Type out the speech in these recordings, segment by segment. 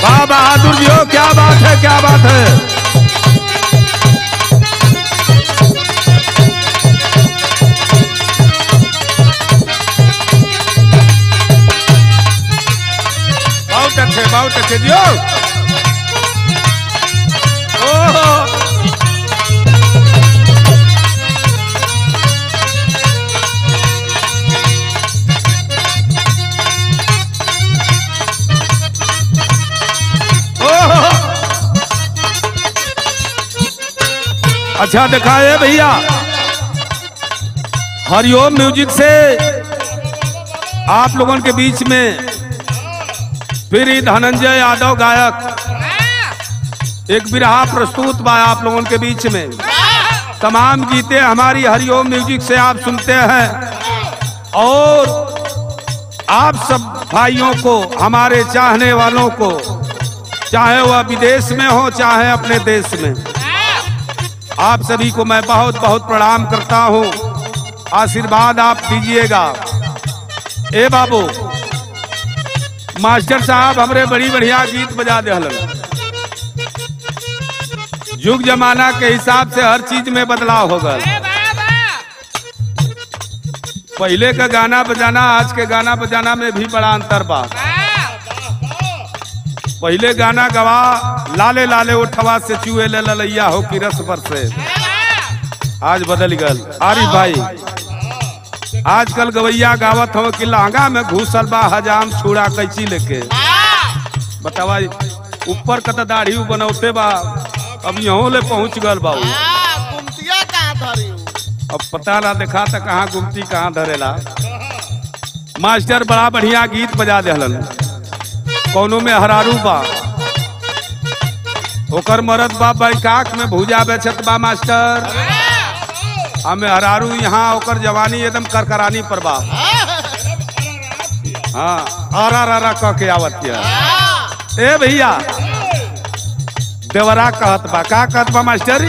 वाह बहादुर जी हो क्या बात है क्या बात है बहुत अच्छे बहुत अच्छे जियो ओहो ओहो अच्छा दिखाए भैया हरिओम म्यूजिक से आप लोगों के बीच में फिर ही धनंजय यादव गायक एक बिरहा प्रस्तुत बा आप लोगों के बीच में तमाम गीतें हमारी हरिओम म्यूजिक से आप सुनते हैं और आप सब भाइयों को हमारे चाहने वालों को चाहे वह विदेश में हो चाहे अपने देश में आप सभी को मैं बहुत बहुत प्रणाम करता हूँ आशीर्वाद आप दीजिएगा ए बाबू मास्टर साहब हमरे बड़ी बढ़िया गीत बजा दे युग जमाना के हिसाब से हर चीज में बदलाव हो गया पहले का गाना बजाना आज के गाना बजाना में भी बड़ा अंतर बा पहले गाना गवा लाले लाले उठवा से चुए ले ललैया हो कि रस पर से आज बदल गल आरिफ भाई आजकल गवैया गावत हो कि लहंगा में घुसल बा हजाम छुड़ा कैची लेके बतावा ऊपर का तो दाढ़ी बनौते बा अब यहाँ ले पहुंच गल बाबू गुमतिया कहाँ धरी अब पता ना देखा था कहाँ गुमती कहाँ धरेला मास्टर बड़ा बढ़िया गीत बजा देहलन कौनो में हरारू बा ओकर मरद बा बैकाक में भूजा बेचत बा मास्टर हमें हरारू यहाँ ओकर जवानी एकदम करकरानी पर बा हाँ आरा रारा कह के आवत है ए भैया देवरा कहत बा का कहत बा मास्टर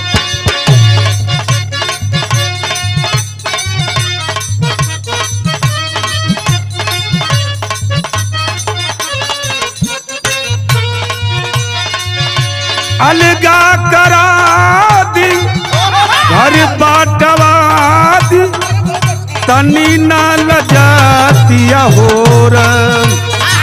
अलगा करा दी घर बाटवा दी तनी ना लजातिया हो रंग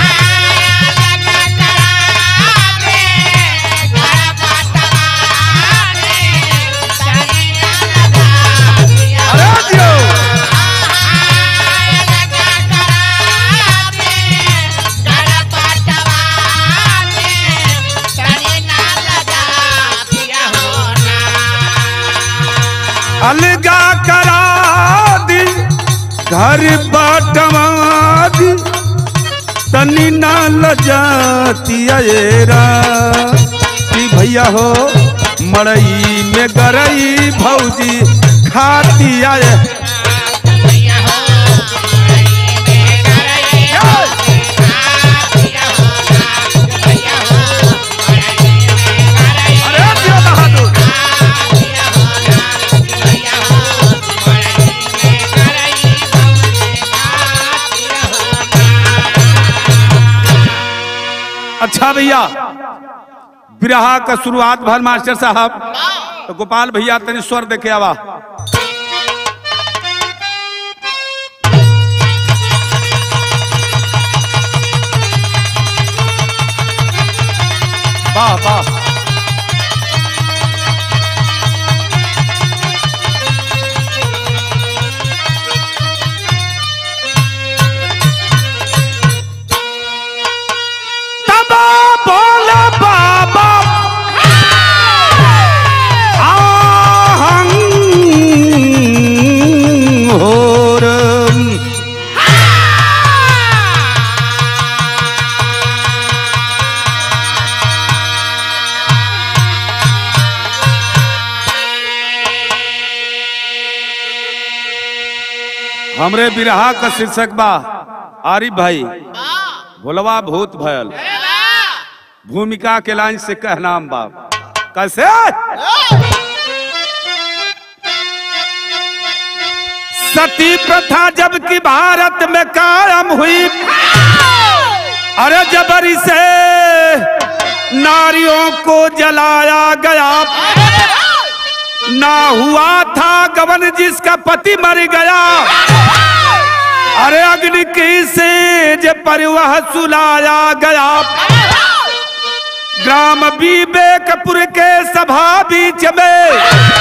अरे दियो अलगा करा दी घर बाटवा दी तनी ना लजातिया ये राम। कि भैया हो मड़ई में गरई भौजी खातिया ये अरे दियो बहादुर अच्छा भैया बिरहा का शुरुआत भर मास्टर साहब तो गोपाल भैया तनी स्वर देखे आवा वाह वाह तबा बोले बाबा आहं होरम हमरे बिरहा का शीर्षक बा आरिफ भाई भोलवा भूत भयल भूमिका के लाइन से कहनाम बाप कैसे सती प्रथा जबकि भारत में कायम हुई अरे जबरी से नारियों को जलाया गया ना हुआ था गवन जिसका पति मर गया अरे अग्नि की सेज पर वह सुलाया गया ग्राम विवेकपुर के सभा बीच में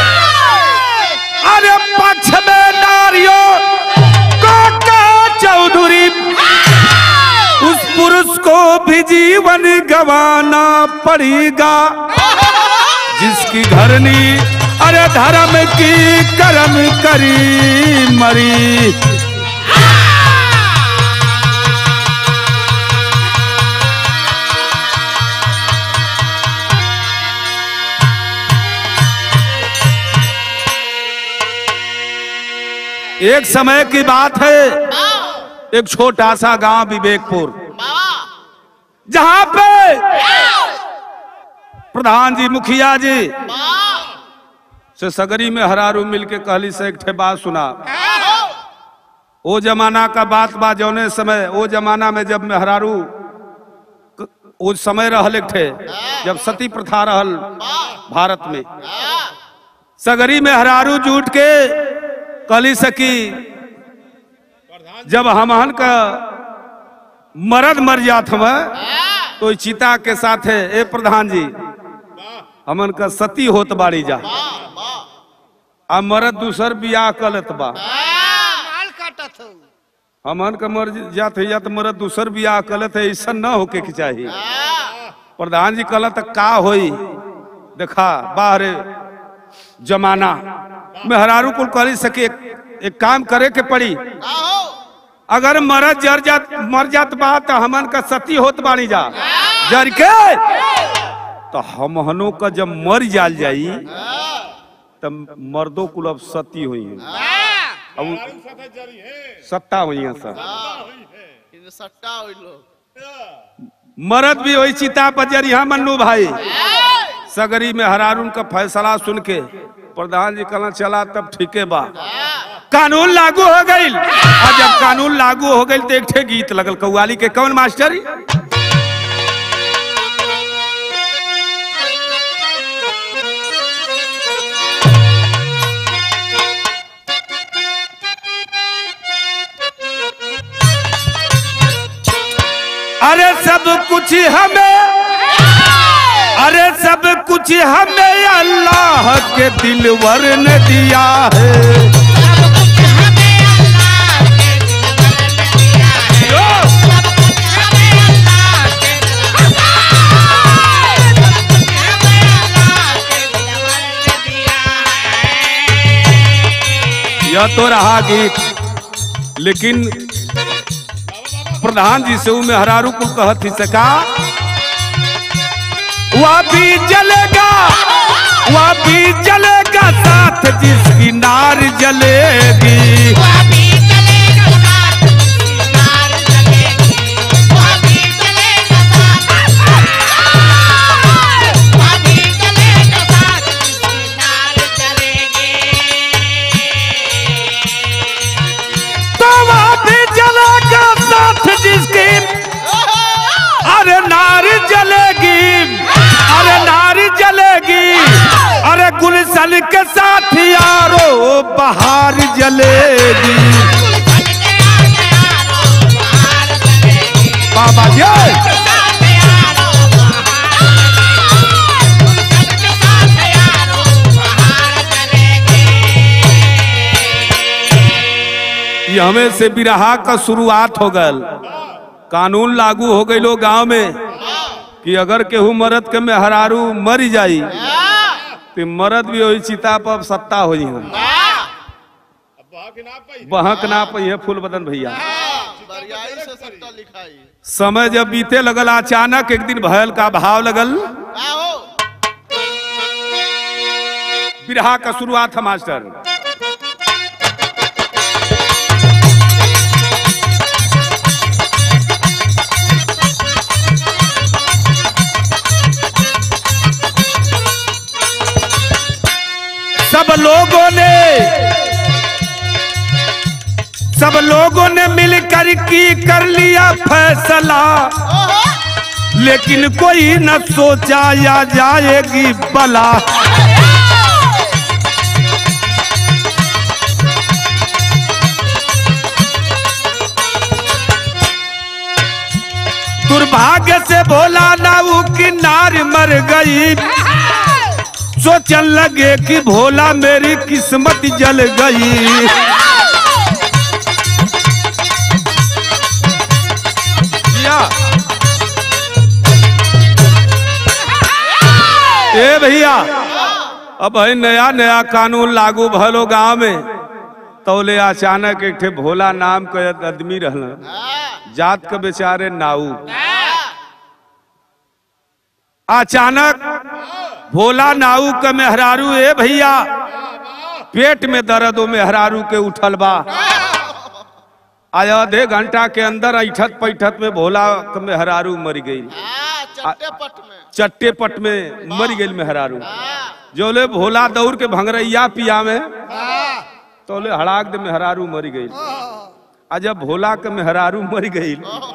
अरे पक्ष में नारियों को का चौधरी उस पुरुष को भी जीवन गवाना पड़ेगा जिसकी घरनी अरे धर्म की कर्म करी मरी एक समय की बात है एक छोटा सा गांव विवेकपुर जहां पे प्रधान जी मुखिया जी से सगरी में हरारू मिलके कहली से एक ठे बात सुना ओ जमाना का बात बा जौने समय ओ जमाना में जब मेहरारू क- ओ समय रहल एक ठे जब सती प्रथा रहल भारत में सगरी में हरारू जूट के कहली सकी जब हमहन का मरद मर जात हम तो ई चिता के साथे ए प्रधान जी हमन का सती होत बाड़ी जा आ मरद दूसर बियाह कलत बा माल काटत हूँ हमन का मर जात है या तो मरद दूसर बियाह कलत है ऐसा न होके के चाहिए प्रधान जी कहलत का होई देखा बाहर जमाना मेहरारू कुल करी सके एक, एक काम करे के पड़ी आहो अगर मरद जर जात मर जात बा तो हमन का सती होत बानी जा जर के तो हमहनों का जब मर जाल जाई तब मर्दों कुल अब सती हुई है अब सत्ता हुई है सर इनमें सट्टा हुई लोग मरद भी वही चिता पर जरिया मन्नू भाई सगरी में हरारून का फैसला सुन के प्रधान जी कहना चला तब ठीके बा कानून लागू हो गई और जब कानून लागू हो गई तो एक ठे गीत लगल कौवाली के कौन मास्टर अरे सब कुछ हमें अरे सब कुछ हमें अल्लाह के दिलवर ने दिया है यह तो रहा गीत लेकिन प्रधान जी से में हरारू को कहत ही सका वह भी जलेगा वह भी जलेगा साथ जिसकी नार जलेगी तो वह भी जलेगा साथ जिसकी अरे नार जलेगी अरे नार जलेगी अरे गुलशन के साथ यारो बहार जलेगी बाबा जी ये हमें से बिरहा का शुरुआत हो गल कानून लागू हो गई लोग गांव में कि अगर केहू मरद के में हरारू मर जाई तो मरद भी वही चिता पर सत्ता हो हम बहक ना पई है फूल बदन भैया बरियाई से सट्टा लिखाई समय जब बीते लगल अचानक एक दिन भयल का भाव लगल आहो बिरहा का शुरुआत है मास्टर सब लोगों ने सब लोगों ने मिलकर की कर लिया फैसला लेकिन कोई न सोचा या जाएगी बला दुर्भाग्य से भोला नाऊ की नार मर गई सोचन लगे कि भोला मेरी किस्मत जल गई या। ए भैया अब है नया नया कानून लागू भलो गांव में तौले अचानक एक ठे भोला नाम के आदमी रहल जात के बेचारे नाऊ अचानक भोला नाऊ के मेहरारू ए भैया पेट में दर्द हो मेहरारू के उठल बा आज आधे घंटा के अंदर ऐठत पैठत में भोला के मेहरारू मर गई हाँ, चट्टे पट में चट्टे पट में मर गई मेहरारू हाँ, जोले भोला दौड़ के भंगरैया पिया में तोले हड़ाक दे मेहरारू मर गई आ जब भोला के मेहरारू मर गई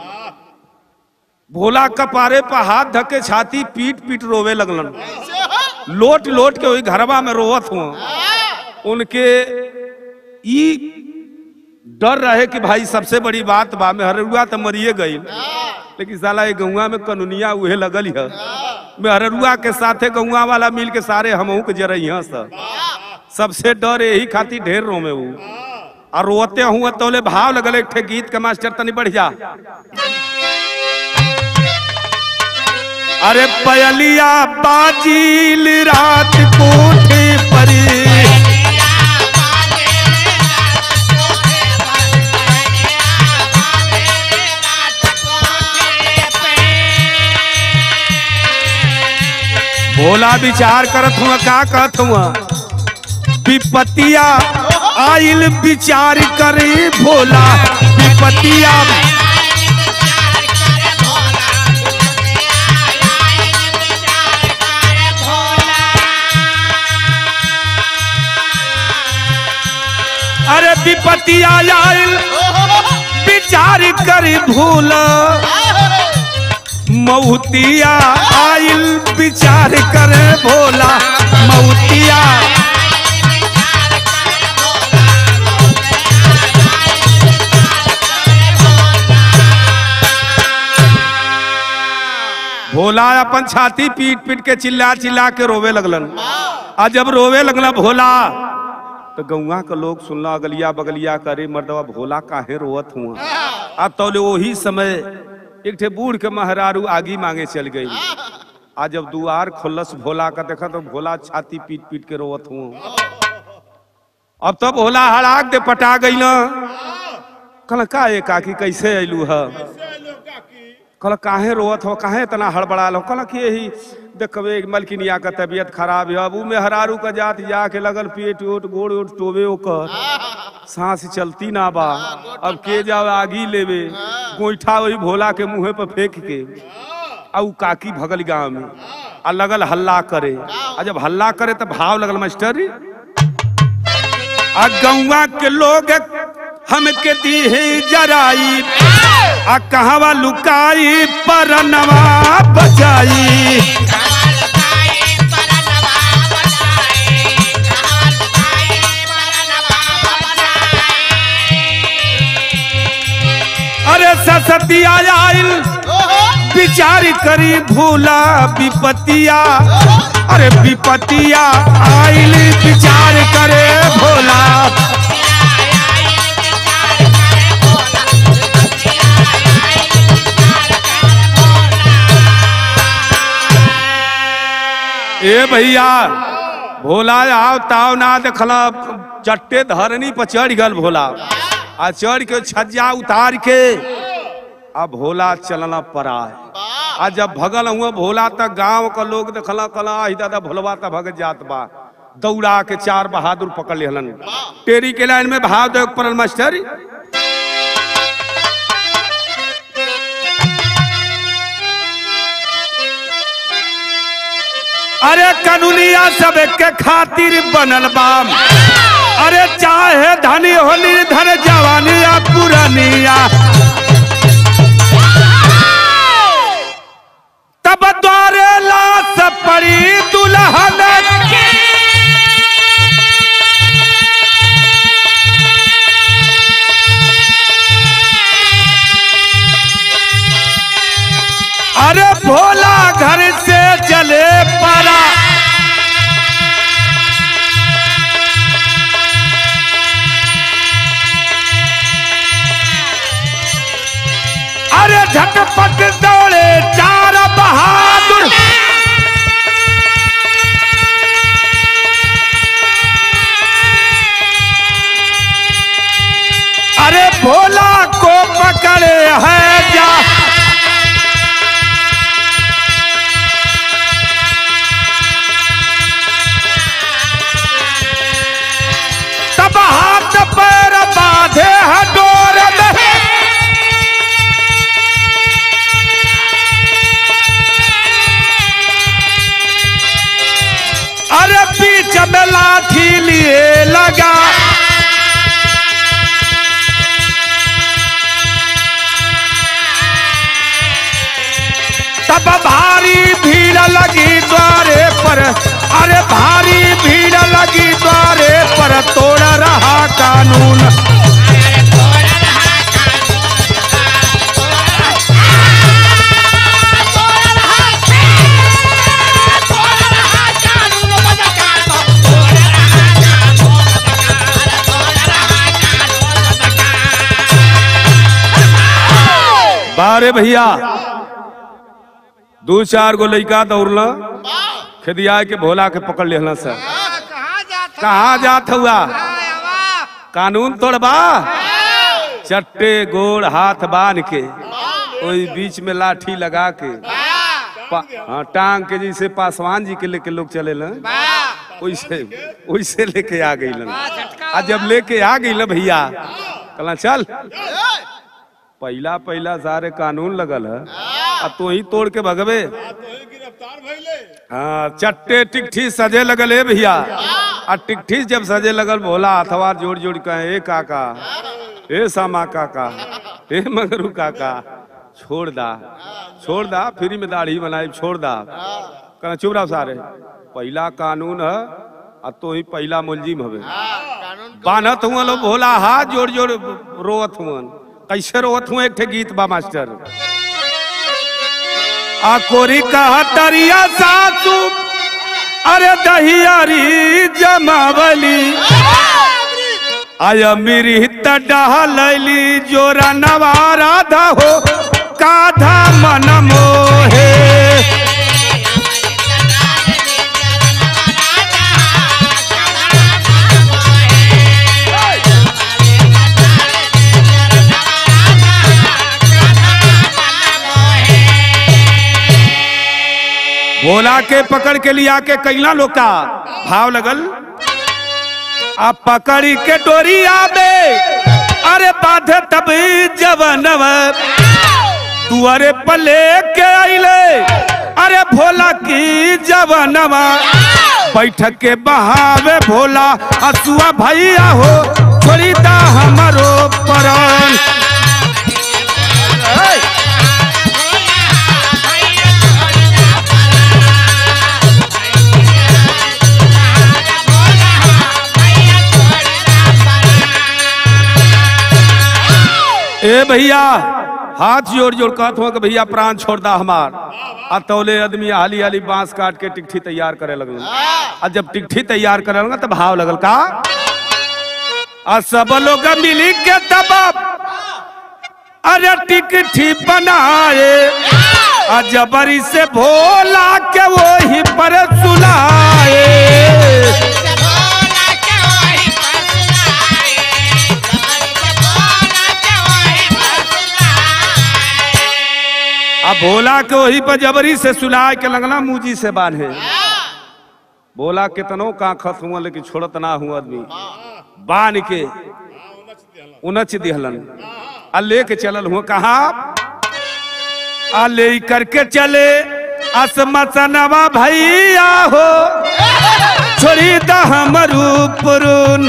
भोला कपारे पर हाथ धके छाती पीट पीट रोवे लगलन ऐसे हो लोट लोट के वही घरवा में रोवत हुआ हाँ, उनके ई डर रहे कि भाई सबसे बड़ी बात बा मेहरुआ तो मरिए गई हाँ, लेकिन साला ये गौवा में कानूनिया उहे लगल है मेहरुआ के साथे गौवा वाला मिल के सारे हमहू के जरई सब सबसे डर यही खातिर ढेर रोमे ऊ आ रोते हुआ तोले भाव लगल एक ठे गीत के मास्टर तनी बढ़िया अरे पयलिया बाजील रात कोठे परी भोला विचार करत हुआ का कहत हुआ विपतिया आइल विचार करे भोला विपतिया अरे विपतिया आइल विचार करे भोला मऊतिया आइल विचार करे भोला मऊतिया भोला अपन छाती पीट पीट के चिल्ला चिल्ला के रोवे लगलन आ जब रोवे लगला भोला तो गौवा के लोग सुनला अगलिया बगलिया करे मर्दवा भोला काहे रोवत हुआ अब तौले वही समय एक ठे बूढ़ के महरारू आगी मांगे चल गई आ जब दुआर खोलस भोला का देखा तो भोला छाती पीट पीट के रोवत हुआ अब तो भोला हड़ाक दे पटा गई ना कल का ये काकी कैसे अयलू है कल काहे रोवत हो काहे इतना हड़बड़ाल हो कल कि यही देखबे मलकिनिया का तबीयत खराब है अब ऊ मेहरारू का जात जाके लगल पेट ओट गोड़ ओट टोबे ओकर सांस चलती ना बा अब के जाओ आगी लेवे गोईठा वही भोला के मुंहे पर फेंक के आ ऊ काकी भगल गांव में आ लगल हल्ला करे आ जब हल्ला करे तो भाव लगल मास्टर आ गौवा के लोग हमके दीहे जराई आ कहवा लुकाई परनवा बचाई अरे ससतिया आइल विचार करी भूला विपतिया अरे विपतिया आइल विचार करे भोला ए भैया भोला आओ ताव ना देखला चट्टे धरनी पर चढ़ गल भोला आ चढ़ के छज्जा उतार के आ भोला चलना पड़ा आ जब भगल हुआ भोला तक गांव का लोग देखला कला ही दादा भोलवा तक भगत जात बा दौड़ा के चार बहादुर पकड़ लेहलन टेरी के लाइन में भाव दे पड़ल मास्टर अरे कानूनिया सब के खातिर बनल बाम अरे चाहे धनी होली धन जवानिया पुरानिया अरे लाश पड़ी दुल्हन अरे भोला घर से चले पड़ा अरे झटपट दौड़े चार बहादुर अरे भोला को पकड़े है जा तब हाथ पैर बांधे है डोर में अरे बीच में लाठी लिए लगा तब भारी भीड़ लगी द्वारे पर अरे भारी भीड़ लगी द्वारे पर तोड़ रहा कानून बारे भैया दो चार गो लड़का दौड़ला खेदिया के भोला के पकड़ लेहला सर कहाँ जात कहाँ जात हुआ हवा कानून तोड़बा चट्टे गोड़ हाथ बांध के ओई बीच में लाठी लगा के पा- हाँ टांग के जैसे पासवान जी के लेके लोग चले लन वैसे वैसे लेके आ गई लन आ जब लेके आ गई ल भैया कहला चल पहला पहला सारे कानून लगल है आ तो ही तोड़ के भगवे हाँ चट्टे टिकठी सजे लगल है भैया आ टिकठी जब सजे लगल भोला हथवार जोड़ जोड़ कहे ए काका ए सामा काका ए मगरू काका छोड़ दा छोड़ दा फ्री में दाढ़ी बनाई छोड़ दा कहना चुप रहो सारे पहला कानून है आ तो ही पहला मुलजिम हवे बानत हुआ लो भोला हाथ जोड़ जोड़ रोवत हुआ कैसे रोवत हुआ एक ठे गीत बा मास्टर आ कोरी कहा तरिया सासू अरे दहियारी जमावली आय मेरी डहलली जोरा नवारा हो काधा मन मोहे भोला के पकड़ के लिया के कैला लोका भाव लगल आ पकड़ी के डोरिया में अरे बाधे तब जवनव दुआरे पले के आइले अरे भोला की जवनवा बैठक के बहावे भोला हसुआ भैया हो छोड़ी दा हमारो परान ए भैया हाथ जोड़ जोड़ कहत हो कि भैया प्राण छोड़ दा हमार आ तौले आदमी हाली हाली बांस काट के टिकठी तैयार करे लगल आ जब टिकठी तैयार करे लगल तो भाव लगल का आ सब लोग मिली के तब अरे टिकठी बनाए आ जबरी से भोला के वही पर सुलाए अब भोला के वही पर जबरी से सुलाए के लगना मुजी से बांधे बोला कितनो का खत हुआ लेकिन छोड़त ना हुआ आदमी बांध के उनच दिहलन आ लेके चलल हुआ कहा आ ले करके चले असमसनवा भैया हो छोड़ी द हमरू पुरून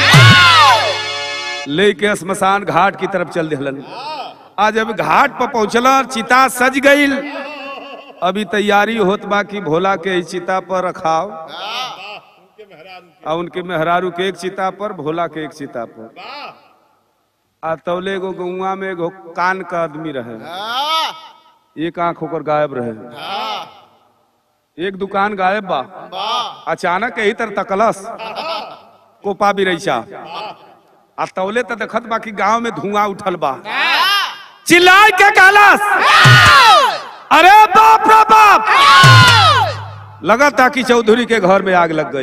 लेके शमशान घाट की तरफ चल दिहलन आज जब घाट पर पहुंचला चिता सज गईल अभी तैयारी होत बा कि भोला के ई चिता पर रखाव हाँ, और उनके मेहरारू के एक चिता पर भोला के एक चिता पर आ तौले एगो गौवा में एगो कान का आदमी रहे हाँ, एक आंख होकर गायब रहे हाँ, एक दुकान गायब बा वाह, अचानक यही तर तकलस कोपा बिरैसा आ तौले त देखत बा कि गांव में धुआं उठल बा चिल्लाए के कहलस अरे बाप रे बाप लगा था कि चौधरी के घर में आग लग गई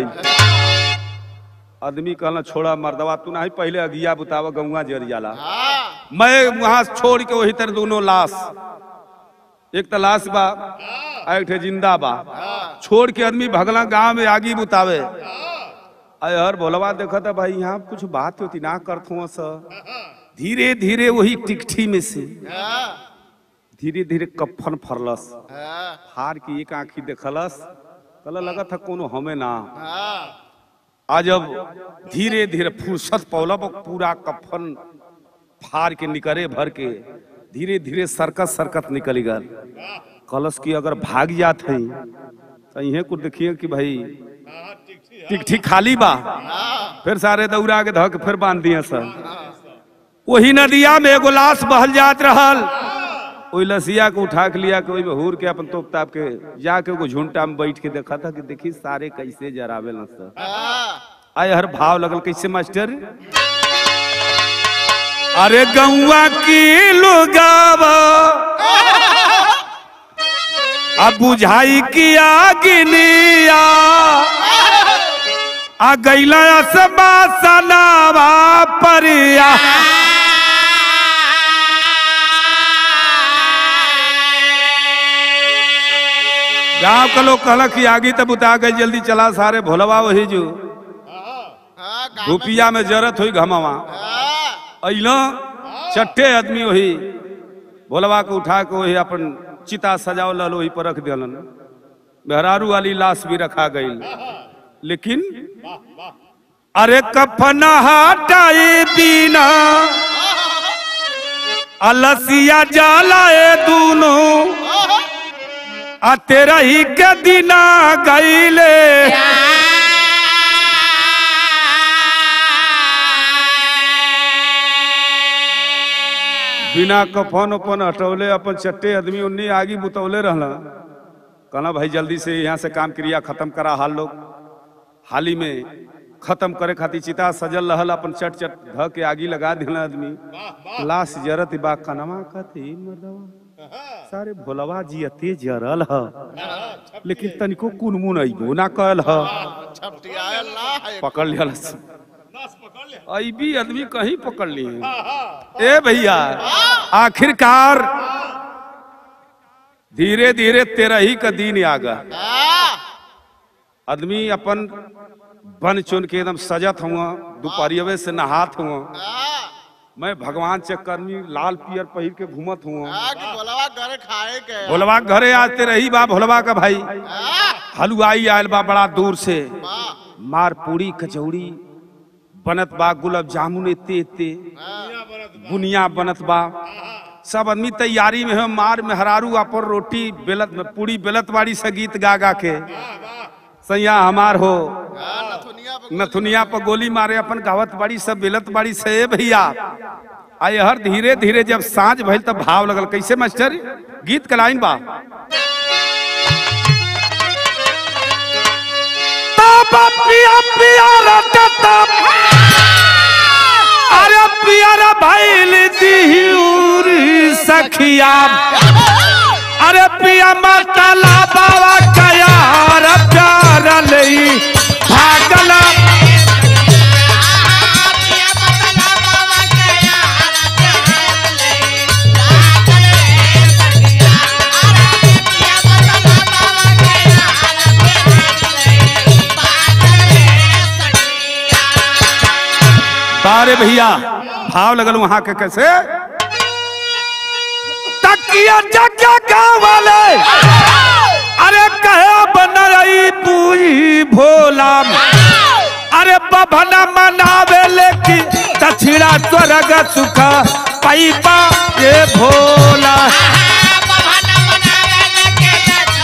आदमी कहला छोड़ा मर्दवा तू नहीं पहले अगिया बुतावा गौवा जर जाला हाँ, मैं वहां छोड़ के वही तर दोनों लाश एक तो लाश बा आ एक ठे जिंदा बा छोड़ के आदमी भगला गांव में आगी बुतावे अरे हर भोलवा देखा था भाई यहाँ कुछ बात होती ना करत हुआ स धीरे धीरे वही टिकठी में से हाँ, धीरे धीरे कफन फरलस हाँ, फार की एक आंखी देखलस कहला लगा था कोनो हमें ना हाँ, आज जब धीरे धीरे फुर्सत पौलब पूरा कफन फाड़ के निकरे भर के धीरे धीरे सरकत सरकत निकल गल कलश की अगर भाग जात है तो इहे कुछ देखिए कि भाई ठीक ठीक खाली बा फिर सारे दौड़ा के धक फिर बांध दिए सर वही नदिया में एगो लाश बहल जात रहल ओई लसिया को उठा के लिया के ओई में हूर के अपन तोप ताप के जाके एगो झुंटा में बैठ के देखा था कि देखी सारे कैसे जरावे न सर हाँ, आय हर भाव लगल कैसे मास्टर अरे गौआ की लुगावा अब बुझाई की आगिनिया आ गैला सबा सनावा परिया गांव का लोग कहला कि आगी तब उता गई जल्दी चला सारे भोलवा वही जो हाँ, गाना- रुपिया में जरूरत हुई घमवा हाँ, अइलो चट्टे आदमी वही भोलवा के उठा के वही अपन चिता सजाव लल वही पर रख दिलन मेहरारू वाली लाश भी रखा गई लेकिन अरे कफन हटाए बिना अलसिया जलाए दोनों आ तेरा ही के दिना गईले बिना कफन अपन हटौले अपन चट्टे आदमी उन्नी आगी बुतौले रहला कहना भाई जल्दी से यहाँ से काम क्रिया खत्म करा हाल लोग हाली में खत्म करे खातिर चिता सजल रहल अपन चट चट ध के आगी लगा दिला आदमी लाश जरत बा कनमा कथी मर्दवा सारे भोलवा जी अते जरल ह लेकिन तनिको कुनमुन अइबो ना कहल ह छपटियायल ना है पकड़ लिया अभी आदमी कहीं पकड़ ली ए भैया आखिरकार धीरे धीरे तेरा ही का दिन आ गया हाँ, आदमी अपन बन चुन के एकदम सजत हुआ दोपहरियवे से नहात हुआ हाँ, मैं भगवान चक्कर में लाल पियर पहिर के घूमत हुआ हाँ, कि बोलवा घर खाए के भोलवा के घरे आते रही बा भोलवा का भाई हाँ, हलवाई आयल बा बड़ा दूर से वाह, मार पूरी कचौड़ी बनत बा गुलाब जामुन एते एते बुनिया बनत बा सब आदमी तैयारी में है मार में हरारू पर रोटी बेलत में पूरी बेलत बाड़ी से गीत गा गा के सैया हमार हो हाँ, नथुनिया पे नथुनिया पर गोली मारे अपन गावत बाड़ी सब बेलत बाड़ी से ए भैया आय हर धीरे धीरे जब साँझ भइल तब भाव लगल कैसे मास्टर गीत के लाइन बा तब पिया पिया रटता अरे पियर भइल दिहुरी सखिया अरे पिया मतला बाबा कया रे प्यार लई भागला बारे भैया भाव लगल वहां के कैसे तकिया जग्या गाँव वाले अरे कहे बनई पूरी भोला अरे बभना मनावे लेकिन दक्षिणा स्वर्ग सुख पैपा ये भोला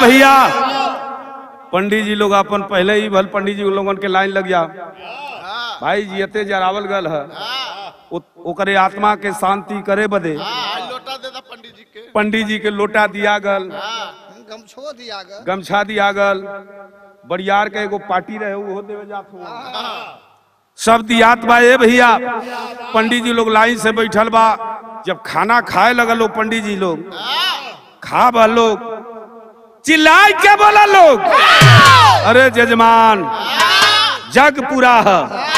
भैया पंडित जी लोग अपन पहले ही भल पंडित जी लोगन के लाइन लग जा हाँ भाई जियते जरावल गल है हाँ ओ- ओकरे आत्मा के शांति करे बदे हाँ लोटा दे दा पंडित जी के पंडित जी के लोटा दिया गल हाँ गमछो दिया ग गमछा दिया गल बड़ियार के एगो पार्टी रहे वो देवे जात हुआ सब दियात बा ए भैया पंडित जी लोग लाइन से बैठल बा जब खाना खाए लगल लोग पंडित जी लोग खा बा लोग चिल्लाए के बोला लोग अरे जजमान जग पूरा है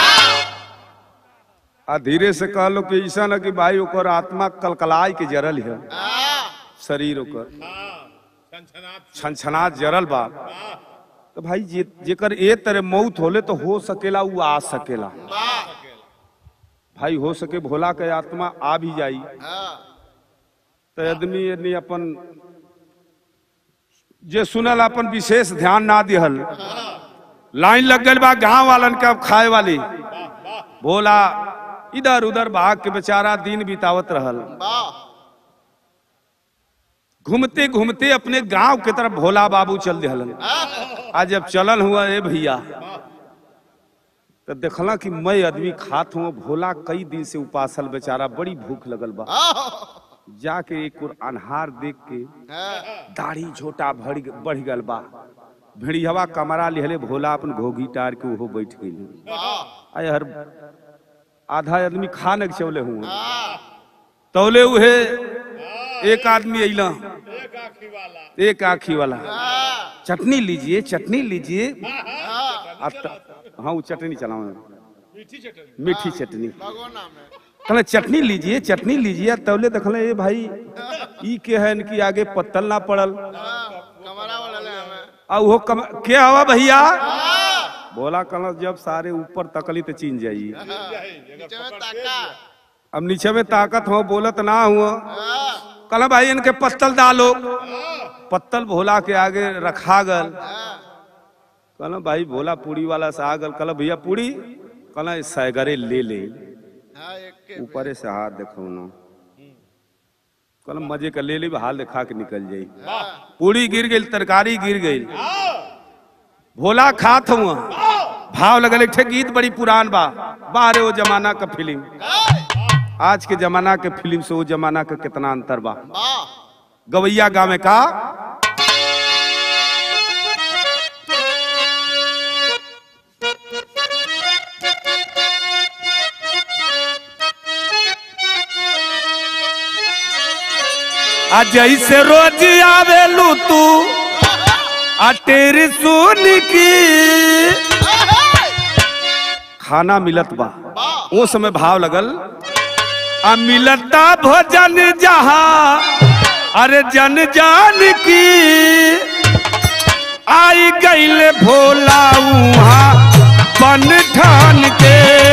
आ धीरे से कह लो कि ऐसा न कि भाई ओकर आत्मा कलकलाय के जरल है शरीर ओकर छनछनात जरल बा तो भाई जे जेकर ए तरह मौत होले तो हो सकेला उ आ सकेला भाई हो सके भोला के आत्मा आ भी जाई हाँ तो आदमी यदि अपन जे सुनल अपन विशेष ध्यान ना दिहल लाइन लग गल बा गांव वालन के अब खाए वाली भोला इधर उधर भाग के बेचारा दिन बितावत रहल वाह घूमते घूमते अपने गांव के तरफ भोला बाबू चल दिहलन आज जब चलन हुआ ए भैया तो देखला कि मैं आदमी खात हुआ भोला कई दिन से उपासल बेचारा बड़ी भूख लगल बा जाके एक और अनहार देख के दाढ़ी झोटा भर बढ़ गल बा भिड़िहवा कमरा लिहले भोला अपन घोघी टार के ओहो बैठ गई आय हर आधा आदमी खा न चौले हुआ तौले उहे एक आदमी अइला एक आखी वाला चटनी लीजिए चटनी लीजिए आ त- हाँ वो चटनी चलाओ मीठी चटनी भगवाना में कहले चटनी लीजिए चटनी लीजिए तौले देखले ए भाई ई के है इनकी आगे पत्तल ना पड़ल कमरा वाला ले हमें आ वो कम के हवा भैया बोला कहला जब सारे ऊपर तकली तो चीन जाई नीचे में ताका अब नीचे में ताकत हो बोलत ना हुआ हाँ, कहला भाई इनके पत्तल डालो पत्तल भोला के आगे रखा गल हाँ, कहला भाई भोला पूरी वाला से आ गल कहला भैया पूरी कहला सैगरे ले ले हाँ, एक के ऊपरे से हाथ देखो ना कहला मजे का ले ली हाल दिखा के निकल जाई पूरी गिर गई तरकारी गिर गई भोला खात हुआ भाव लगल एक ठे गीत बड़ी पुरान बा बाहरे वो जमाना का फिल्म आज के जमाना के फिल्म से वो जमाना का कितना अंतर बा वाह गवैया गावे का आ जैसे रोज आवेलू तू आ तेरी सुन की खाना मिलत बा वो समय भाव लगल आ मिलता भोजन जहाँ अरे जन जान की आई गईल भोला उहाँ बन ठान के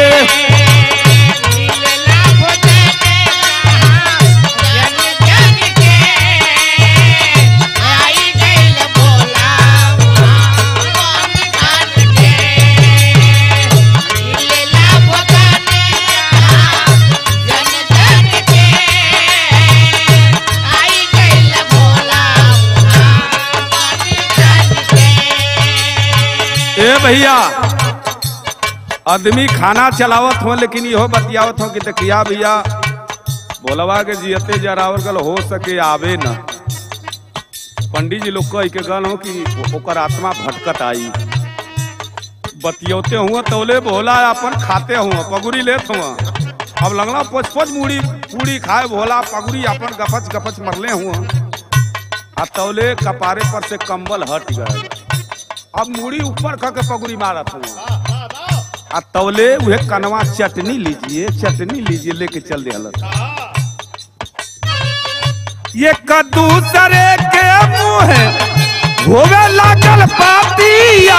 ए भैया आदमी खाना चलावत हो लेकिन इहो बतियावत हो कि देखिया भैया बोलवा के जियते जरावल गल हो सके आवे न पंडित जी लोग कह के गल हो कि ओकर आत्मा भटकत आई बतियौते हुआ तौले भोला अपन खाते हुआ पगुरी लेत हुआ अब लगला पोच पोच मुड़ी पूरी खाए भोला पगुरी अपन गपच गपच मरले हुआ आ तौले कपारे पर से कंबल हट गए अब मुड़ी ऊपर खा के पगुरी मारत हुआ आ तौले उहे कनवा चटनी लीजिए चटनी लीजिए लेके चल दे ये कद्दू सरे के मुंह होवे लागल पातिया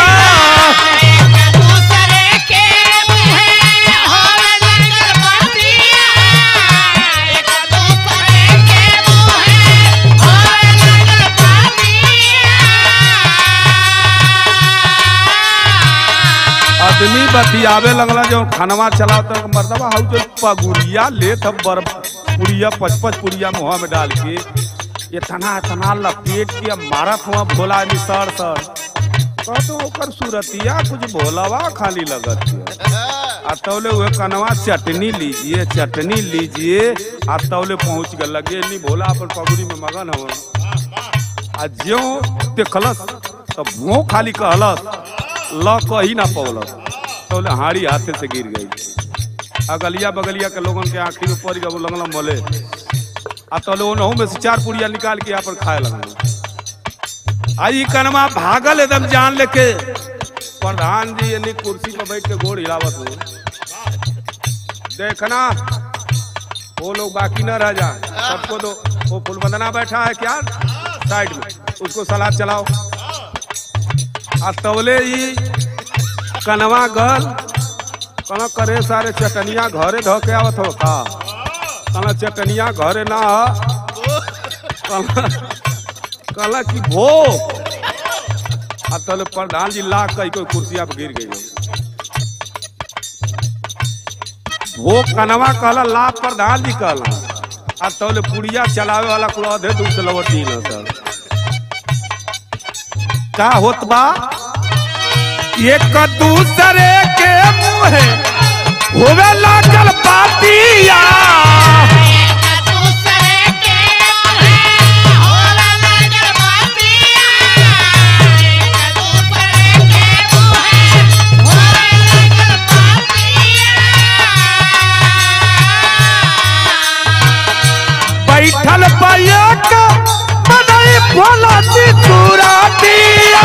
आदमी बतियावे लगला जो खानवा चला तो मर्दबा हाउ जो पगुरिया ले तब बर पुड़िया पच पच पुड़िया मुहा में डाल के इतना इतना लपेट के मारत हुआ भोला आदमी सर सर कहतो ओकर सूरतिया कुछ भोलावा खाली लगत है आ तौले हुए कनवा चटनी लीजिए चटनी लीजिए आ तौले पहुंच गए लगे नहीं भोला अपन पगड़ी में मगन हो आ ज्यो देखलस तो भों खाली कहलस ल कही ना पौलस तौले हाड़ी हाथे से गिर गई अगलिया बगलिया के लोगन के आखिर में पड़ गए लगल मले आ तौले ओनहू में से चार पुड़िया निकाल के यहाँ पर खाए लगल आई कनमा भागल एकदम जान लेके प्रधान जी यानी कुर्सी पर बैठ के गोड़ हिलावत हो देखना वो लोग बाकी न रह जा सबको दो वो फुलबंदना बैठा है क्या साइड में उसको सलाद चलाओ आ तवले ही कनवा गल कना करे सारे चटनिया घरे धो के आवत हो का कना चटनिया घरे ना ह कना कला की भो आ तले प्रधान जी लाख कई कोई कुर्सिया पे गिर गई वो कनवा कहला ला प्रधान जी कहला आ तौले पुड़िया चलावे वाला कुल अधे दूर से लवटी न सर का होत बा एक दूसरे के मुहे होवे लागल पातिया बैठल पैक बनई भोला जी चूराटिया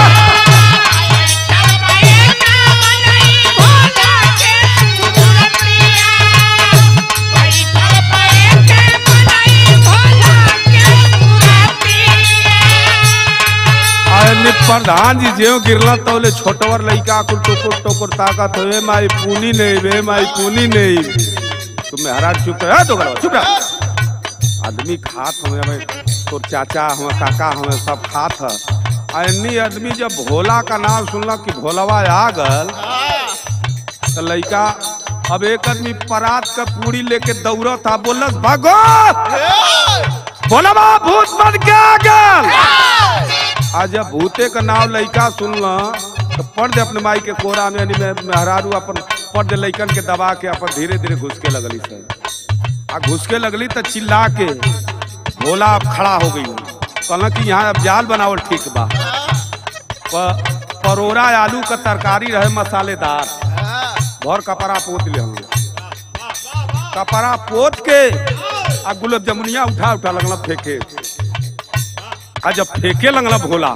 आने प्रधान जी जेव गिरला तौले छोटवर लइका कुल टोकर टोकर ताकत होए माई पूनी नहीं वे माई पूनी नहीं तुम महाराज चुप रहे तो करो चुप रह आदमी खात हमें हमें तोर चाचा हमें काका हमें सब खात है अन्नी आदमी जब भोला का नाम सुनला कि भोलावा आ गल तो लइका अब एक आदमी परात का पूरी लेके दौड़ा था बोलस भागो भोलावा भूत बन के आ गल आज जब भूते का नाम लइका सुनला तो पढ़ दे अपने माई के कोरा में यानी में- मेहरारू अपन पढ़ दे लइकन के दबा के अपन धीरे धीरे घुसके लगली सर आ घुसके लगली तो चिल्ला के भोला अब खड़ा हो गई कहला कि यहाँ अब जाल बनावल ठीक बा प- परोरा आलू का तरकारी रहे मसालेदार भर कपड़ा पोत ले हम कपड़ा पोत के आ गुलाब जमुनिया उठा उठा लगला फेंके आ जब फेंके लगला भोला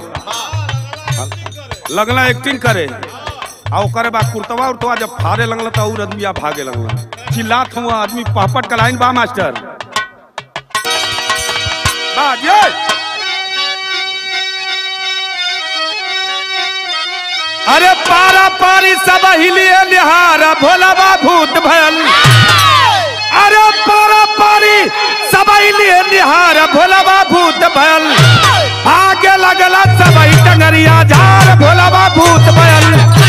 लगला एक्टिंग करे आ ओकरे बाद कुर्तवा उर्तवा जब फाड़े लगला तो और आदमी भागे लगला चिल्लात हुआ आदमी पहपट का लाइन बा मास्टर बाज ये अरे पारा पारी सब हिलिए निहारा भोला बा भूत भयल अरे पारा पारी सब हिलिए निहारा भोला बा भूत भयल आगे लगला सब टंगरिया झार भोला बा भूत भयल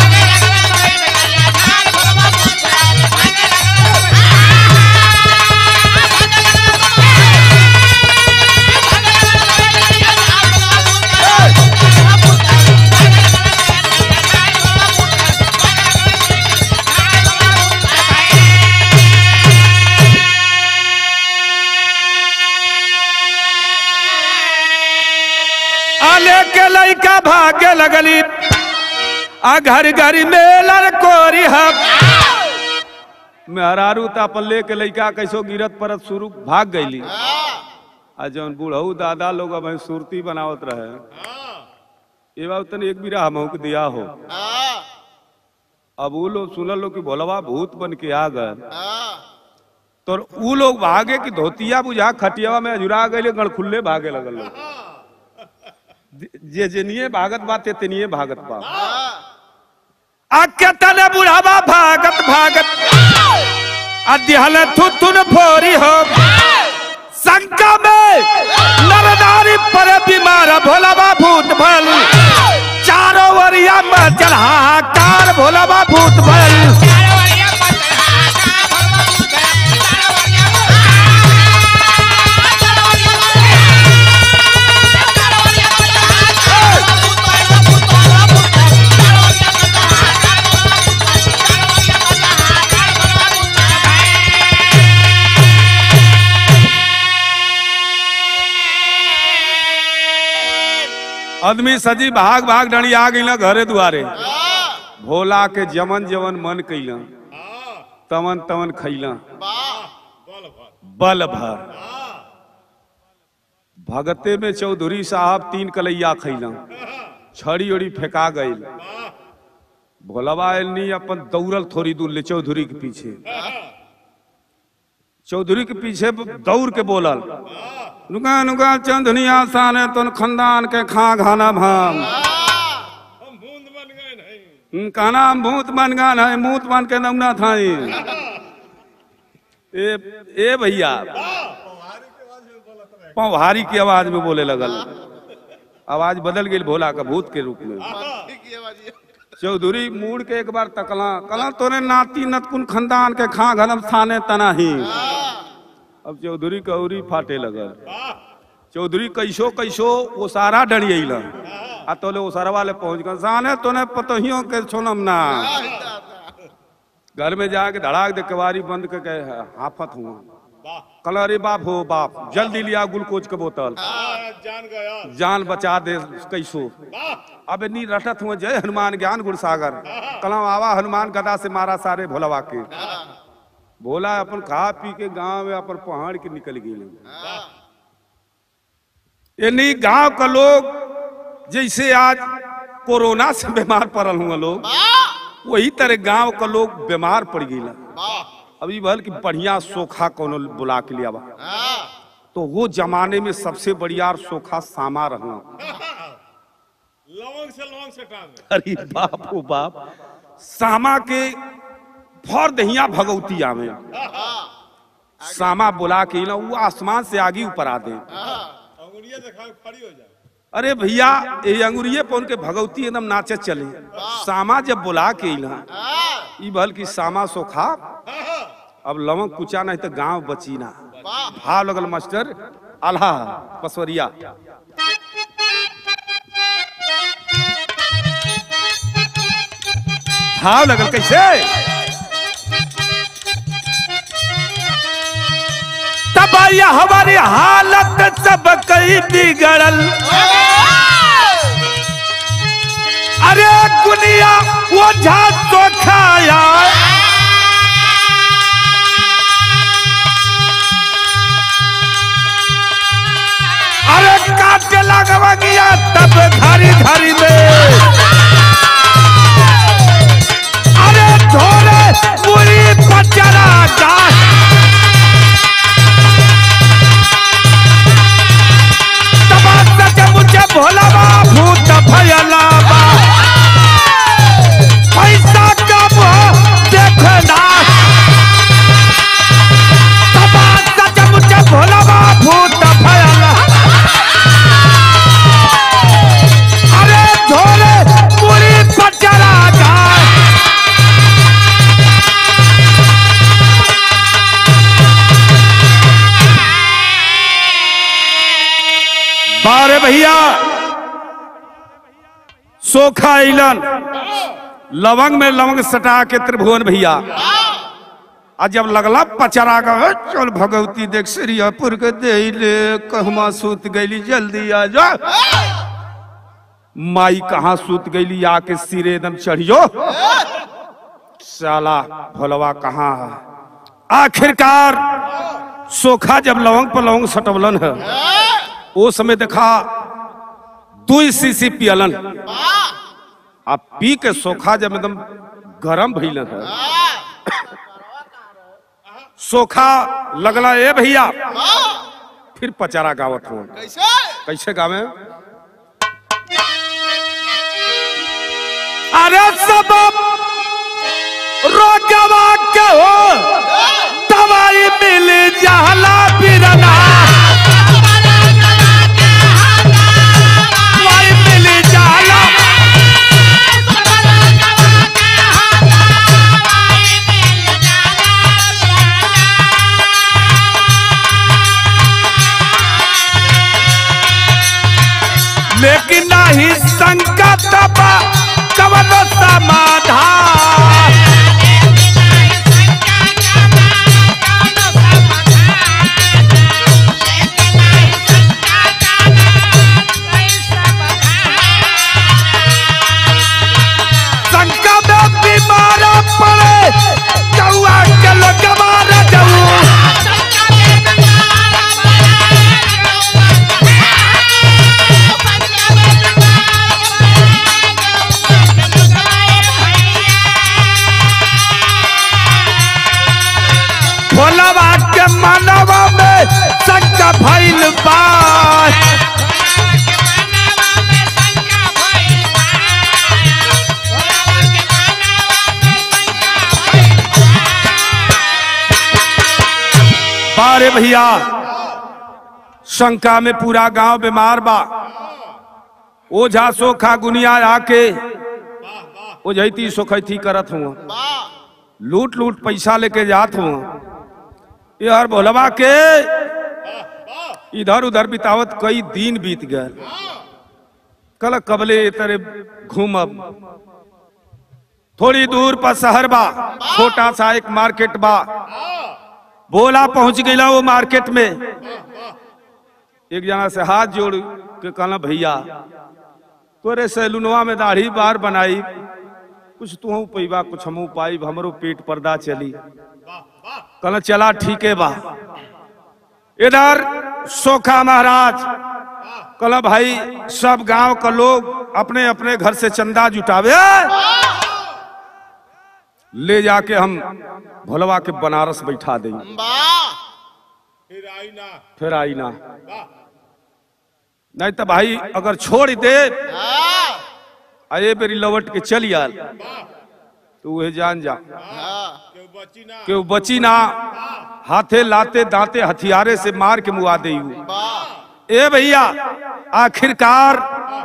आले के लइका भागे लगली आ घर घर मेलर कोरी हब मेहरारू त अपन लेके लइका कैसो गिरत परत शुरू भाग गईली आ जौन बूढ़ऊ दादा लोग अब सुरती बनावत रहे ये बात तनी एक बीरा हमहू के दिया हो अब वो लोग सुनल लो कि भोलवा भूत बन के आ गए तो ऊ लोग भागे कि धोतिया बुझा खटियावा में अजुरा गए गणखुल्ले भागे लगल लोग जे जेनिए भागत बा ते तेनिए भागत बा आके तने बुढ़ावा भागत भागत अध्यहल थुथुन फोरी हो शंका में नरनारी पर बीमार भोलाबा भूत भल चारों ओरिया में चल हाहाकार भोलाबा भूत भल आदमी सजी भाग भाग डणी आ गई घरे दुआरे भोला के जमन जमन मन कैला तमन तमन खैला बल भर भगते में चौधरी साहब तीन कलैया खैला छड़ी उड़ी फेंका गई भोलवा नहीं अपन दौड़ल थोड़ी दूर ले चौधरी के पीछे चौधरी के पीछे दौड़ के बोलल नुका नुका चंदनिया साने तुन खानदान के खा घाना भाम हम बूंद बन गए नहीं कहना भूत बन गान है मूत बन के नमना था ए ए भैया पौहारी की आवाज में बोले लगल आवाज बदल गई भोला का भूत के रूप में ठीक है बाजी चौधरी मुड़ के एक बार तकला कला तोरे नाती नतकुन खानदान के खा घनम थाने तनाही अब चौधरी कौरी फाटे लगल चौधरी कैसो कैसो वो सारा डरियल आ तोले वो सारा वाले पहुंच गए साने तोने पतहियों के छोनम ना घर में जाके धड़ाक दे केवारी बंद करके हाफत हुआ कल अरे बाप हो बाप जल्दी लिया ग्लूकोज के बोतल हाँ, जान गया जान बचा दे कैसो वाह अब नी रटत हुए जय हनुमान ज्ञान गुणसागर कलम आवा हनुमान गदा से मारा सारे भोलवा के भोला अपन खा पी के गांव में अपन पहाड़ के निकल गए यानी गांव का लोग जैसे आज कोरोना से बीमार पड़ल हुआ लोग वही तरह गांव का लोग बीमार पड़ गई अभी भल की बढ़िया सोखा कोनो बुला के लिया तो वो जमाने में सबसे बढ़िया सोखा सामा रहना लवंग से लवंग से टांग अरे बाप ओ बाप सामा के फर दहिया भगवती आवे सामा बुला के ना वो आसमान से आगे ऊपर आ दे अंगुरिया से खा खड़ी हो जाए अरे भैया ये अंगुरिये पर उनके भगवती एकदम नाचे चले सामा जब बुला के ना ई भल की सामा सोखा अब लवंग कुचा नहीं तो गांव बची ना भाव लगल मास्टर आल्हा पसवरिया भाव लगल कैसे तब ये हमारी हालत सब कई बिगड़ल अरे दुनिया वो झा तो खाया अरे काट के लगवा गया तब घरी घरी में अरे थोड़े पूरी पचरा जा तबासा के मुझे भोलावा भूत भयलावा पैसा कब देखना तबासा के मुझे भोलावा भूत भयला अरे झोले पूरी पचरा जाए बारे भैया सोखा इलन लवंग में लवंग सटा के त्रिभुवन भैया आ जब लगला पचरा का "ए, चल भगवती देख श्रीपुर के दे ले कहमा सूत गईली जल्दी आ जा माई कहाँ सूत गईली आके सिरे एकदम चढ़ियो साला भोलवा कहाँ है आखिरकार सोखा जब लवंग पर लवंग सटवलन है वो समय देखा दू सीसी पियलन आ पी के सोखा जब एकदम गरम भइलन है सोखा लगला ए भैया फिर पचारा गावत हो कैसे कैसे गावे अरे सब रोगवा के हो दवाई मिल जाला बिरना दवाई मिल जाला लेकिन नहीं संकट बा कवन समाधान अरे भैया शंका में पूरा गांव बीमार बा ओझा सोखा गुनिया आके ओझैती सोखैती करत हुआ वाह लूट लूट पैसा लेके जात हुआ यार भोलवा के इधर उधर बितावत कई दिन बीत गए कल कबले तेरे घूमब थोड़ी दूर पर शहर बा छोटा सा एक मार्केट बा बोला पहुंच गईला वो मार्केट में एक जना से हाथ जोड़ के कहला भैया तोरे सैलूनवा में दाढ़ी बार बनाई कुछ तू पैबा कुछ हमू पाई हमरो पेट पर्दा चली कहला चला ठीक है बा इधर सोखा महाराज कहला भाई सब गांव का लोग अपने अपने घर से चंदा जुटावे ले जाके हम भोलवा के बनारस बैठा दें वाह फिर आई ना फिर आई ना वाह नहीं तो भाई अगर छोड़ दे हाँ अये बेरी लौट के चली आल तो वह जान जा हाँ क्यों बची ना कि वो बची ना हाथे लाते दांते हथियारे से मार के मुआ दे वाह ए भैया आखिरकार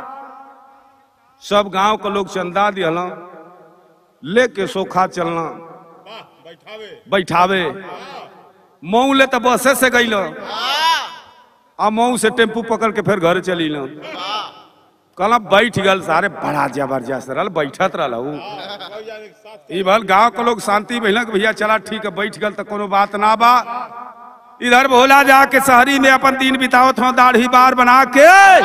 सब गांव के लोग चंदा दिहला लेके सोखा चलना वाह बैठावे बैठावे मऊ ले तो बसे से गई हाँ आ मऊ से टेम्पू पकड़ के फिर घर चली लो वाह कहला बैठ गल सारे बड़ा जबरदस्त रहल बैठत रहल उ। सब जाने के साथ ई भल गांव के लोग शांति भइल कि भैया चला ठीक है बैठ गल तो कोनो बात ना बा इधर भोला जाके शहरी में अपन दिन बितावत हो दाढ़ी बार बना के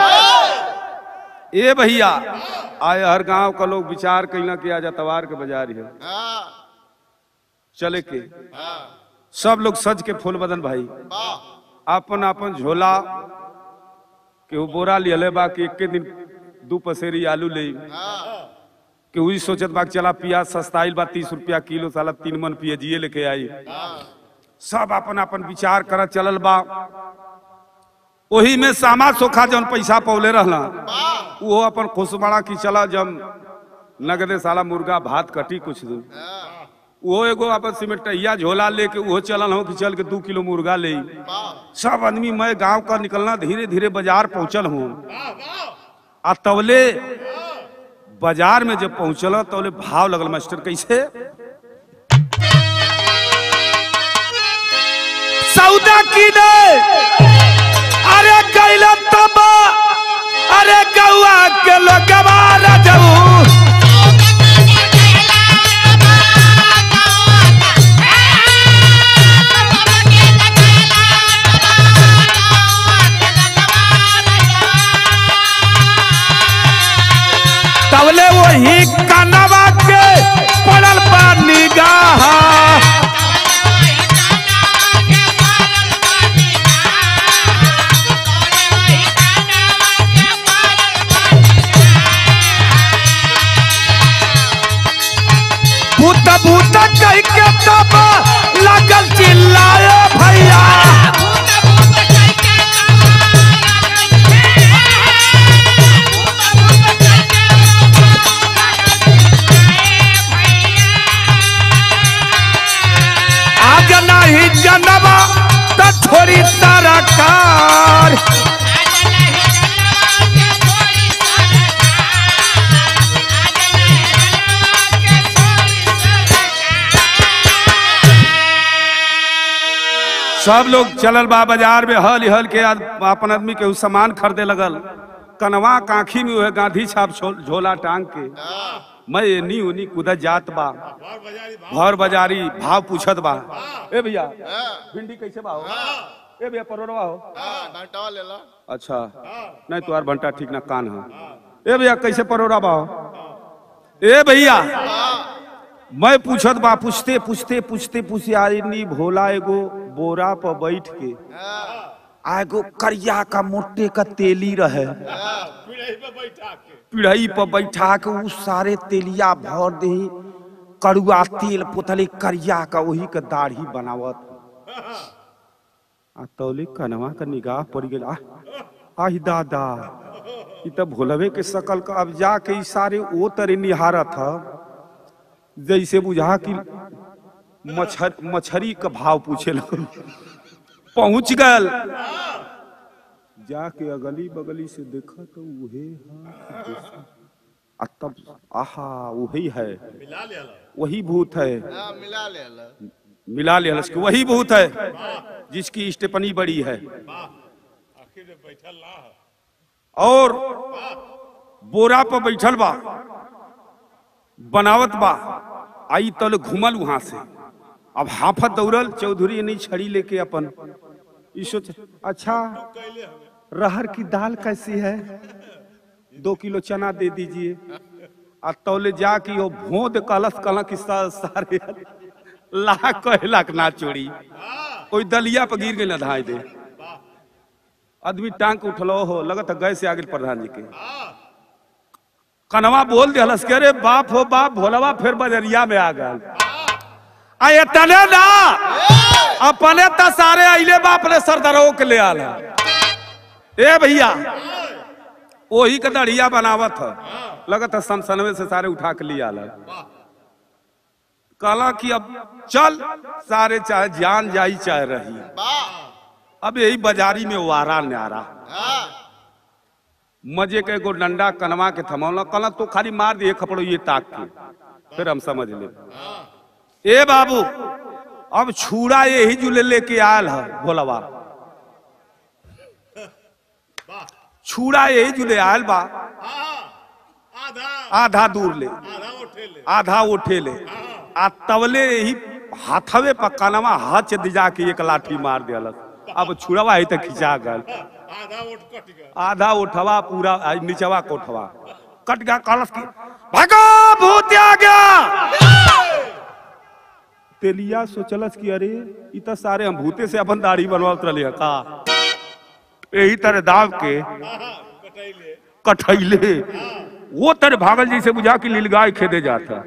ए भैया आए हर गांव का लोग विचार कैला कि आज अतवार के बाजार है हाँ चले के हाँ सब लोग सज के फूल बदन भाई वाह अपन अपन झोला केहू बोरा लियले बा कि एक दिन दू पसेरी आलू ले हाँ केहू ई सोचत बा कि चला प्याज सस्ताइल बा तीस रुपया किलो साला तीन मन पियजिए लेके आई हाँ सब अपन अपन विचार करत चलल बा ओही में सामा सोखा जौन पैसा पौले रहला वाह वो अपन खुशबड़ा की चला जब नगदे साला मुर्गा भात कटी कुछ दिन हाँ वो एगो अपन सिमटैया झोला लेके वो चलल हो कि चल के दू किलो मुर्गा ले वाह सब आदमी मैं गांव का निकलना धीरे धीरे बाजार पहुंचल हूँ वाह वाह आ तवले बाजार में जब पहुंचल तवले भाव लगल मास्टर कैसे सौदा की ने अरे कैला तब अरे गौआ के लोगवा रजऊ तवले वही कनवा के पड़ल बा निगाह भूत भूत कह के तब लगल चिल्लाए भैया आज नहीं जनवा तो छोड़ी तरकार सब लोग चलल बा बाजार में हल हल के आद- अपन आदमी के उ सामान खरीदे लगल कनवा काखी में वह गांधी छाप छो- झोला टांग के मैं एनी उनी कूदत जात बा बार बाजारी भाव भर बाजारी भाव पूछत बा ए भैया हाँ भिंडी कैसे बा हो ए भैया परोरवा हो हाँ घंटा ले ला अच्छा नहीं तुम्हार भंटा ठीक ना कान है ए भैया कैसे परोरा बा हो ए भैया मैं पूछत बा पूछते पूछते पूछते पूछते आईनी भोला एगो बोरा पर बैठ के हाँ आ एगो करिया का मोटे का तेली रहे पीढ़ी पे बैठा के पिढ़ई पर बैठा के उ सारे तेलिया भर दे कड़ुआ तेल पुतली करिया का वही के दाढ़ी बनावत आ तौले कनवा का निगाह पड़ गेल आ आही दादा ई त भोलवे के शकल का अब जाके ई सारे ओ तरे निहारत ह जैसे बुझा कि मच्छर मछरी का भाव पूछे लगल पहुंच गल जाके अगली बगली से देखा तो उहे हा आ तब आहा वही है मिला ले ला वही भूत है हाँ, मिला ले ला मिला लिया उसको वही भूत है जिसकी स्टेपनी बड़ी है वाह आखिर में बैठल ना है और बोरा पर बैठल बा बनावत बा आई तल घुमल वहां से अब हाफत दौड़ल चौधरी नहीं छड़ी लेके अपन ई सोच अच्छा कैले हमें रहर की दाल कैसी है दो किलो चना दे दीजिए आ तौले जाके वो भोद कलश कलक सा- सारे लाख कहे लाख ना चोरी कोई दलिया पर गिर गई ना धाई दे आदमी टांग के उठलो हो लगत है गए से आगे प्रधान जी के कनवा बोल दे हलस के अरे बाप हो बाप भोलवा फिर बजरिया में आ गए आ ये तने ना अपने त सारे अइले बाप ने सरदारों के ले आला ए भैया वही का दढ़िया बनावत है लगत है समसनवे से सारे उठा के ले आला कहला कि अब चल सारे चाहे जान जाई चाहे रही वाह अब यही बाजारी में वारा न्यारा हाँ मजे के एगो डंडा कनवा के थमौला कला तो खाली मार दिए खपड़ो ये ताक के फिर हम समझ ले ए बाबू अब छुड़ा यही जुले लेके आयल है भोलवा छुड़ा यही जुले आयल बा हाँ आधा आधा दूर ले आधा उठे ले आधा उठे ले आ तवले यही हाथवे पर कनवा हच दिजा के एक लाठी मार दिया अब छुड़वा ही तक खिंचा गल आधा उठ कट गया आधा उठवा पूरा आ, नीचवा कोठवा कट गया कलश की भगो भूत आ गया तेलिया सोचलस कि अरे इ त सारे हम भूते से अपन दाढ़ी बनवात रहले का यही तरह दाव के कटैले कठैले वो तरह भागल जैसे बुझा कि लीलगाय खेदे जाता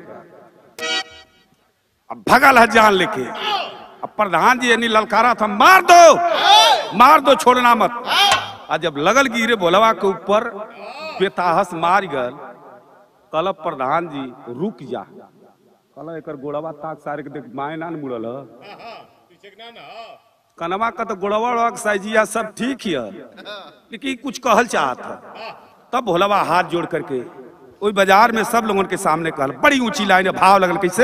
अब भगल है जान लेके अब प्रधान जी यानी ललकारा था मार दो मार दो छोड़ना मत आ जब लगल गिरे भोलवा के ऊपर बेताहस मार गल कल प्रधान जी रुक जा कल एकर गोड़वा ताक सारे के देख माए ना न मुड़ल ह। हाँ हाँ पीछे के ना ना हाँ। कनवा का तो गोड़वा उड़वा के साइजिया सब ठीक ही है लेकिन कुछ कहल चाहत है तब भोलवा हाथ जोड़ करके ओई बाजार में सब लोगों के सामने कहल बड़ी ऊंची लाइन है भाव लगल कैसे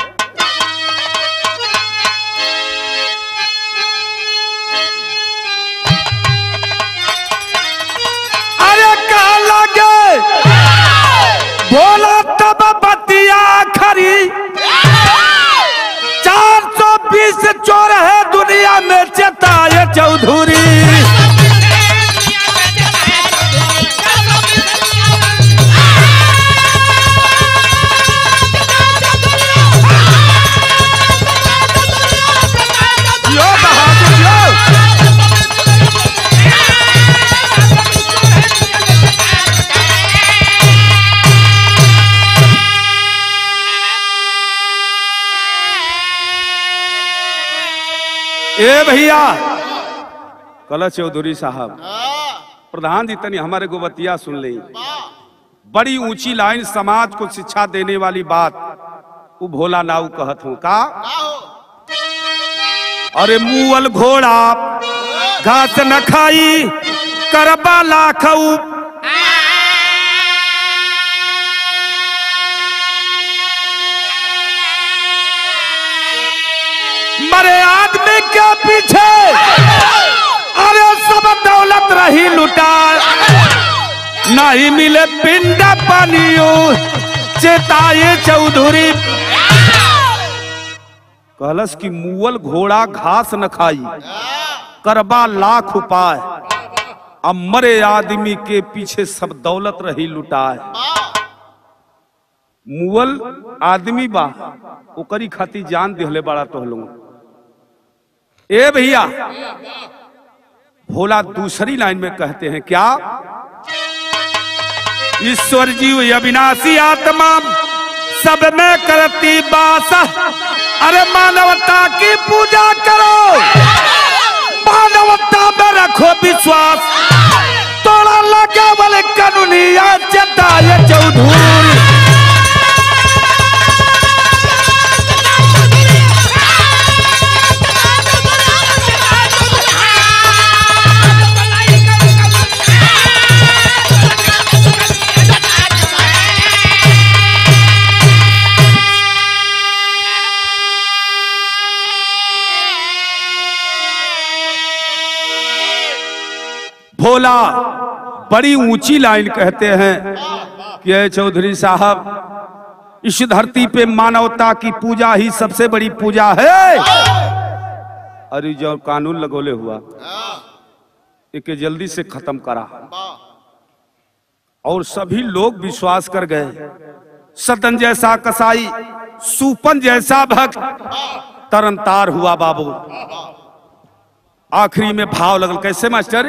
अरे कहा लगे बोला तब बतिया खरी चार सौ बीस चोर है दुनिया में चेताए चौधरी यो बहादुर यो ए भैया कल चौधरी साहब हाँ प्रधान जी तनी हमारे गोबतिया सुन ली वाह बड़ी ऊंची लाइन समाज को शिक्षा देने वाली बात वो भोला नाऊ कहत हूँ का का हो अरे मुअल घोड़ा घास न खाई करबा लाखऊ मरे आदमी के पीछे अरे सब दौलत रही लुटा नहीं मिले पिंड पानियो चेताए चौधरी कहलस कि मुअल घोड़ा घास न खाई करबा लाख उपाय अब मरे आदमी के पीछे सब दौलत रही लुटाए मुअल आदमी बा ओकरी खातिर जान दिहले बड़ा तोहलो ए भैया भोला दूसरी लाइन में कहते हैं क्या ईश्वर जीव अविनाशी आत्मा सब में करती बास अरे मानवता की पूजा करो मानवता में रखो विश्वास तोड़ा लगा वाले कानूनिया चटाए चौधरी भोला बड़ी ऊंची लाइन कहते हैं कि अय चौधरी साहब इस धरती पे मानवता की पूजा ही सबसे बड़ी पूजा है अरे जो कानून लगोले हुआ इके जल्दी से खत्म करा और सभी लोग विश्वास कर गए सतन जैसा कसाई सूपन जैसा भक्त तरनतार हुआ बाबू आखिरी में भाव लगल कैसे मास्टर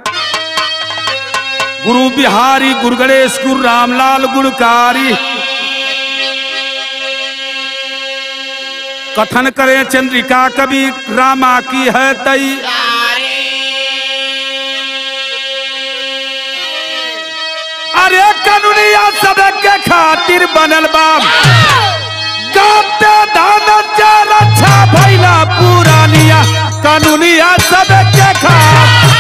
गुरु बिहारी गुरु गणेश गुरु रामलाल गुणकारी कथन करें चंद्रिका कवि रामा की है तई अरे कनुनिया सबके खातिर बनल बाम गाते धान रक्षा भैला पुरानिया कनुनिया सबके खातिर